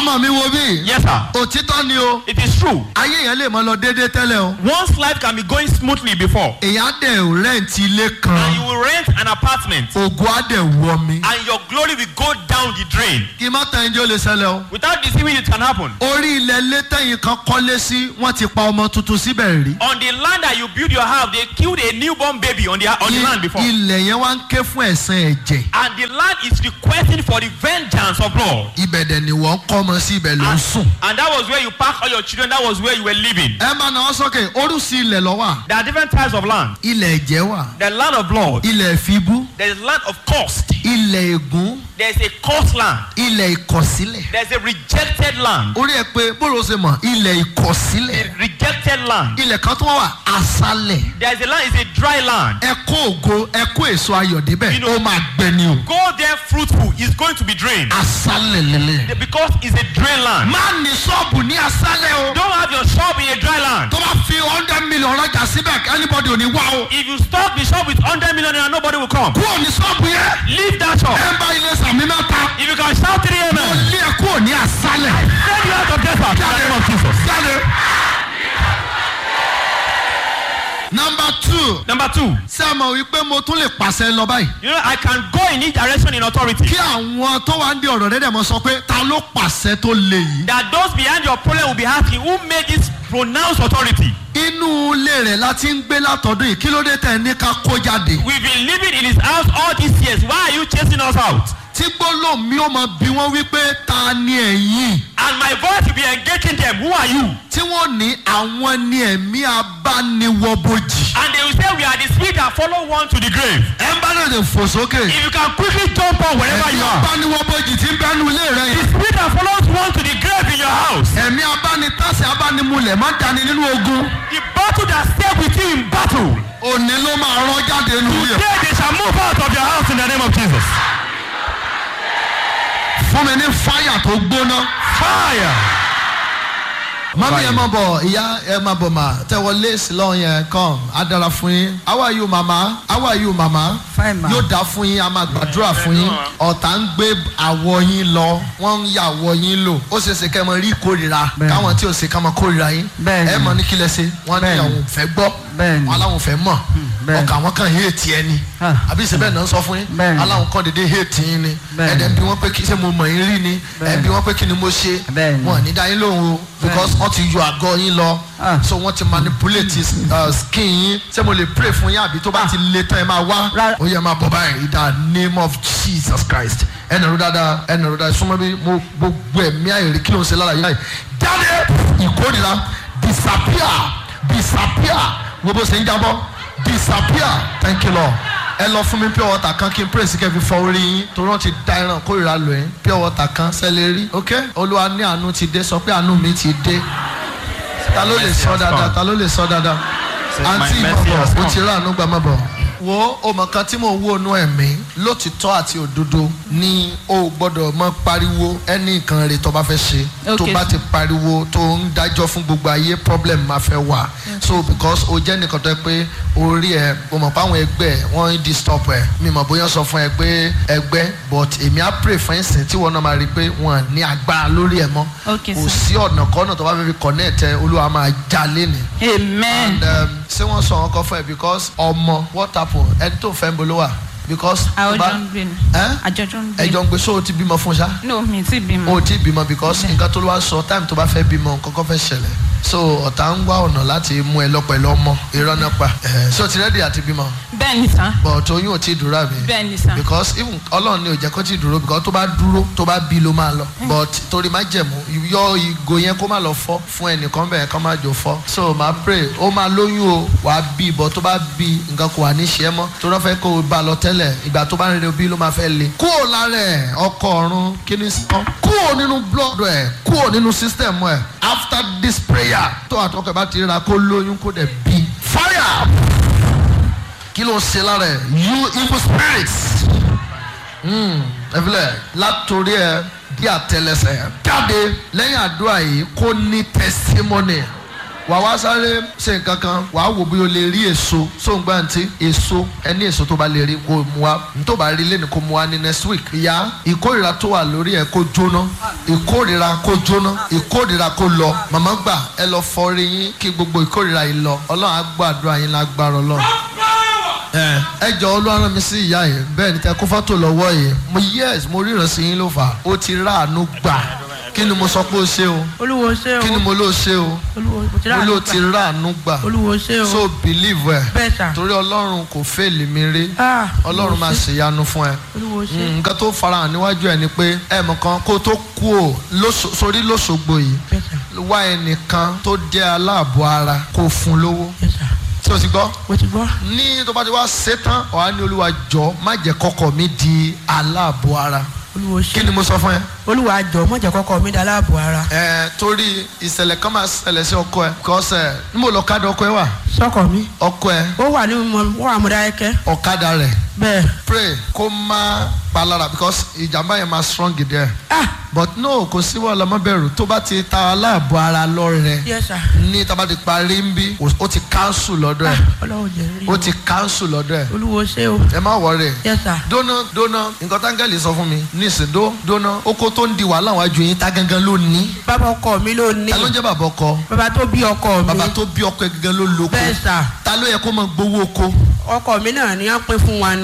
ọmọ mi wo bí. Yes, sir. òtítọ́ ni o. It is true. ayé yẹn lè mọ lọ déédéé tẹ́lẹ̀ o. One's life can be going smoothly before. èyàn á dẹ̀ rẹ́ǹtì ilé And you kan. will rent an apartment. ògùn á dẹ̀ wọ mi. And your glory will go down the drain. kí n má tẹ̀yìn jẹ́ ó lè ṣẹlẹ̀ o. Without deceiving, it can happen. orí ilẹ̀ ilé tẹ̀yìn kan kọ́lé sí wọ́n ti pa ọmọ tuntun síbẹ̀ rí. On the land that you build your house, they killed a newborn baby on the on the land before. ilẹ̀ yẹn wá ń ké fún ẹ̀sán ẹ̀jẹ̀. And the land is requesting for the vengeance of blood. ibẹ̀ dẹ̀ ni wọ́n kọ́ ọmọ sí ibẹ̀ ló ń And, sùn. and that was where you park all your children. That was where you were living. ẹ máa náwó sókè orúsí ilẹ̀ lọ́wọ́ There are different types of land. ilẹ̀ ẹ̀jẹ̀ wà The land of blood. ilẹ̀ ìfibú There is land of cost. ilẹ̀ ègún There is a cost land. ilẹ̀ ìkọ̀sílẹ̀. There is a rejected land. orí ẹ pé bóòlù ṣe mọ̀ ilẹ̀ ìkọ̀sílẹ̀ A rejected land. ilẹ̀ kan tó wà aṣálẹ̀ There is a land. It's a dry land. ẹ kó ògo ẹ kó èso ayọ̀ débẹ̀ You know- ó máa gbẹ ni o Go there fruitful. It's going to be drained aṣálẹ̀ lélẹ̀. because it's a dry land. má ní ṣọ́ọ̀bù ní aṣálẹ̀ o Don't have your shop in a dry land. tó bá fi hundred million rajà síbẹ̀ anybody ò ní wá o If you stock the shop with 100 million naira, nobody will come. kúrò ní ṣọ́ọ̀bù yẹn Leave that shop. ẹ ń bá ilé sàmì mẹ́ta If you can shout 3 ó amen, lé ẹ kúrò ní aṣálẹ̀ send you out of desert in the name of Jesus. jáde. number two Number two, ṣé ẹ mọ̀ wípé mo tún lè pàṣẹ lọ báyìí. you know, I can go in each direction in authority. kí àwọn tó wá ń di ọ̀rọ̀ rẹ̀ dẹ̀ mọ́ sọ pé ta ló pàṣẹ tó le yìí. That those behind your problem will be asking, who made this pronounced authority? inú ilé rẹ̀ la ti ń gbé látọ̀dún yìí kí ló dé tẹ̀ ní ká kó jáde. We've been living in his house all these years. Why are you chasing us out? tí gbólóhùn mi ó mọ bí wọ́n wípé ta ni ẹ̀yìn. And my voice will be engaging them. Who are you? tí wọ́n ní àwọn ni ẹ̀mí abániwọ̀bojì. And they will say, We are the spirit that follow one to the grave. ẹ ń bá lè lè fò sókè. If you can quickly jump on wherever ẹ̀mí you are. abániwọ̀bojì ti ń bẹ́nu ilé rẹ̀ The yẹn. spirit that follows one to the grave in your house. ẹ̀mí abánitásẹ̀ abánimulẹ̀ má dání nínú ogun. The battle that stay with you in battle. òní ló máa rán jáde nínú ilé. Today they shall move out of your house in the name of Jesus. fún mi ní fáyà tó gbóná. Fire. mami ẹ máa bọ̀ ìyá ẹ máa bọ̀ mà tẹ́wọ́ léèsì lọ́wọ́ yẹn come á dára fún yín how are you mama how are you mama Fine, ma. yóò dá fún yín a máa gbàdúrà fún yín ọ̀tá ń gbé àwọ̀ yín lọ wọ́n ń yà àwọ̀ yín lò ó ṣe é ṣe kẹ́ ẹ mọ rí ìkórira Bẹ́ẹ̀ni. káwọn tí ò ṣe ká mọ kórira yín Bẹ́ẹ̀ni. ẹ mọ ní kí lẹ ṣe wọ́n ní Bẹ́ẹ̀ni. àwọn ò fẹ́ gbọ́ Bẹ́ẹ̀ni. wọ́n aláwọn ò fẹ́ mọ̀ bẹ́ẹ̀ni. ọkà wọn kàn hé tiẹ̀ ni Ah. àbí ìṣe bẹ́ẹ̀ náà ń sọ fún yín Bẹ́ẹ̀ni. aláwọn kan dédé hé tì yín ni Bẹ́ẹ̀ni. ẹ̀dẹ̀ bí wọ́n pé kí ṣé mo mọ̀ yín rí ni ẹ̀ Bẹ́ẹ̀ni. bí wọ́n pé kí ni mo ṣe Bẹ́ẹ̀ni. wọn ò ní dá yín lóhùn o because wọ́n ti yọ àgọ́ yín lọ Ah. so wọ́n ti manipulate uh, skin yín ṣé mo lè pray fún yín àbí tó bá ti le tán ẹ máa wá Rárá. ó yẹ máa bọ̀ báyìí in the name of Jesus Christ ẹnì rú dáadáa ẹnì rú dáadáa súnmọ́ bí mo gbogbo ẹ̀mí àìrí kí ló ń ṣe lára yìí láì jáde ìkórìíra disappear disappear wo bó ṣe ń jábọ́ disappear thank you Lord ẹ lọ fún mi pure water kan kí n pray sí kẹ́ fi fọ orí yín torí wọ́n ti da ẹran kórìíra lò yín pure water kan sẹ́lẹ̀ rí ok olúwa ní àánú ti dé sọ pé àánú mi ti dé ta ló lè sọ dáadáa ta ló lè sọ dáadáa Says, "My àǹtí mercy has ìmọ̀bọ̀ o come." ti rà àánú gbà mọ̀ bọ̀. wo ọmọ kan tí mò ń wo inú ẹ̀mí lótìtọ́ àti òdodo ni o gbọ́dọ̀ mọ pariwo ẹni nǹkan rẹ̀ tó bá fẹ́ ṣe tó Okay, bá sir. ti pariwo tó ń dájọ́ fún gbogbo ayé problem máa fẹ́ wà so because o jẹ́ nìkan tó yẹ pé orí ẹ o mọ̀ pé àwọn ẹgbẹ́ ẹ wọ́n ń disturb ẹ mi mọ̀ bóyá sọ fún ẹ pé ẹgbẹ́ but èmi á pray fún ẹ̀sìn tí wọ́n náà máa rí i pé wọ́n ní agbára lórí ẹ mọ́ Okay, kò sir. sí ọ̀nà kọ́nà tó bá fẹ́ fi connect ẹ olúwa máa já léni amen and um, ṣé wọ́n sọ wọn kọ fún ẹ because ọmọ what happen ẹni tó fẹ́ ń bolo wà because tó àwọn bá- jọ ń gbé ni Ẹ́? àjọjọ ń gbé ẹjọ ń gbé so o ti bímọ fún ṣá no mi ti bímọ o ti bímọ because nǹkan tó ló wá sọ time tó bá fẹ́ bímọ kọ́kọ́ fẹ́ ṣẹlẹ̀ so ọ̀tá ń wá ọ̀nà láti mú ẹ lọ pẹ̀lú ọmọ irọ́ náà pa ẹ̀ so ti rẹ́dì àti bímọ bẹ́ẹ̀ ni sá but oyún ò tí ì dúró àbí bẹ́ẹ̀ ni sá because even ọlọ́run ni ò jẹ́ kó tí ì dúró because tó bá dúró tó bá bí ló máa lọ but torí má jẹ̀mú yọ ìgò yẹn kó má lọ fọ́ fún ẹnìkan bẹ́ẹ̀ kó má jò fọ́ so máa pray ó máa lóyún o wàá bí but tó bá bí nǹkan kò wà ní ṣe é mọ́ tó rọ́ fẹ́ kó o bá lọ tẹ́lẹ̀ ìgbà tó bá ń rere bí ló máa fẹ́ le kúrò lára ẹ̀ ọkọ ọ̀run kí ni sọ kúrò nínú blood ẹ̀ kúrò nínú system ẹ̀ after this prayer tó àtọkọ̀ bá ti ríra kó lóyún kó dẹ̀ bí fire kí ló ń ṣe lára ẹ you evil spirits ẹfilẹ látòrí ẹ di àtẹ́lẹsẹ̀ jáde lẹ́yìn àdúrà yìí kó ní testimony wà wá sáré ṣe nǹkan kan wà á wò bí o lè rí èso sóńgbà ntí èso ẹni èso tó bá lè rí kó mu wá tó bá rí lẹ́nu kó mu wá ní next week ìyá ìkórìíra tó wà lórí ẹ kó jóná ìkórira kó jóná ìkórira kó lọ màmá gbà ẹ lọ fọrí yín kí gbogbo ìkórira yìí lọ ọlọ́run á gbàdúrà yín lágbára ọlọ́run ẹ ẹ jọ olúwa rán mi sí ìyá yìí bẹ́ẹ̀ ni tẹ kó fọ́tò lọ́wọ́ yìí mo yes mo ríran sí yín ló fà á ó ti ráàánú gbà kí ni mo sọ pé ó ṣe o olúwo ṣé o kí ni mo ló ṣe o olúwo mo ti rà mo ló àánú ti gbà. ráàánú gbà olúwo ṣé o so believe ẹ bẹ́ẹ̀ sà torí ọlọ́run kò fẹ́ẹ̀lì mi rí Ah, ọlọ́run máa olúwo ṣé. ṣèyanu fún ẹ olúwo ṣé Mm, nǹkan tó farahàn níwájú ẹ ni pé ẹ mọ̀ kan kó tó kú ò lóṣo- sórí lóṣogbo yìí bẹ́ẹ̀ sà wá ẹnìkan tó jẹ́ aláàbọ̀ ara kó fún un lówó bẹ́ẹ̀ sà tí o ti gbọ́ mo ti gbọ́ ní tó bá ti wá ṣetán ọ̀hán ní olúwa jọ má jẹ́ kọ́kọ́ mi di aláàbọ̀ ara olúwo kí ṣé ni mo sọ fún ẹ. olúwa jọ mọ̀jẹ̀ kọ́kọ́ mi dá láàbò ara ẹ torí ìṣẹ̀lẹ̀ kan máa ṣẹlẹ̀ sí ọkọ ẹ kọ́sẹ̀ níbo lọ́kadà ọkọ ẹ wà sọ́kọ̀ mi ọkọ ẹ ó wà ní mo ó wà mọ̀dáyẹ́kẹ́ ọ̀kadà rẹ̀ bẹ́ẹ̀ pray kó má palára because ìjàmbá yẹn máa strong there ah but no kò sí wàhálà má bẹ̀rù tó bá ti ta aláàbọ̀ ara lọ́rẹ̀ yes sà ní tá a bá ti parí ń bí ó ti cancel lọ́dọ̀ ah ẹ̀ ọlọ́run jẹ́ rí ó o ti cancel lọ́dọ̀ ẹ̀ olúwo ṣé o ẹ má wọrẹ yes sà dóná dóná nǹkan táńgẹ́lì sọ fún mi nísìn dó dóná oko tó ń di wàhálà wájú yín tá gangan ló ní bàbá ọkọ mi ló ní ta ló ń jẹ́ bàbá ọkọ bàbá tó bí ọkọ mi bàbá tó bí ọkọ ẹ gangan ló lóko bẹ́ẹ̀ sà ta ló yẹ kó máa gbowó oko ọkọ mi náà ni wọ́n pín fún wa